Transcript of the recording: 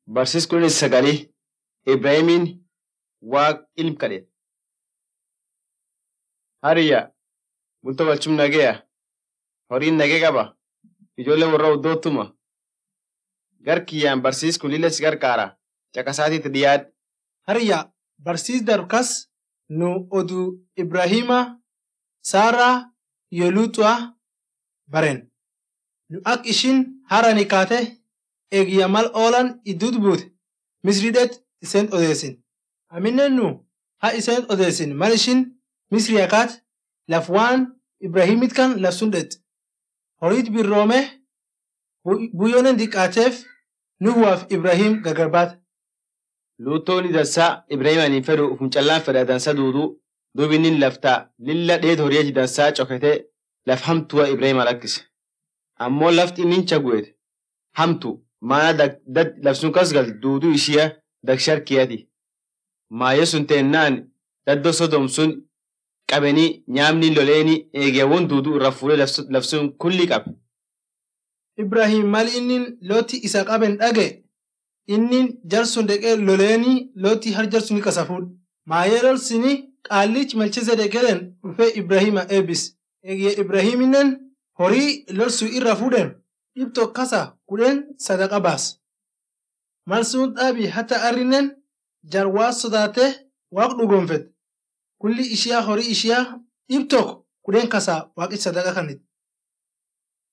barsiis kudhanii sagalii Ibraahimiin waaq ilm kadhate. Hariyya bultoo galchum nageeya horiin nagee qaba ijoollee warra oddoottuma gar kiyyaan barsiis kun lilla si gargaara caqasaatiitti dhiyaadhe. Hariyya barsiis darkas nu oduu Ibraahima, Saaraa, Yeluuxu'a baren. Nu ak ishin harani kaate eegiyya mal oolan idduut buute misriidheet iseen odeessin. Aminen nu ha iseen odeessin mal ishin misriya kaat laf waan Ibraahimit kan laf sun dhet. Horiit birroome buyyoonen diqaateef Nuhuwaaf Ibraahim gargar baate. Luuttoonni dansaa Ibraahimaniin fedhu ufum callaan fedha dansa duuduu duubi inni laftaa lilla dheet horiyachi dansaa cokatee laf hamtuwa Ibraahima lakkise. Ammoo lafti inni chagu'eet hamtu maana labsuun kas gal duuduu ishiya dagsharkiyati. Maayyo sun teennaan daddoo sodom sun qabanii nyaamni loleeni eegeewwan duuduu irra fuudhee labsuun kulli qabe. Ibraahim mal inni looti isa qaben dhage inni jarsun deqee loleeni looti har jarsuni qasa fuudh. Maayee lolsini qaallich malchise deqelen dhufee Ibraahima eebis. Eegee Ibraahiminen horii lolsuu irra fuudhen dhibto kasa kudhen sadaqa baas. Mal sun dhaabi hata arrinen jar waa sodaate waaq dhugonfet. Kulli ishiyaa horii ishiyaa dhibtok kudhen kasa waaqi sadaqa kannit.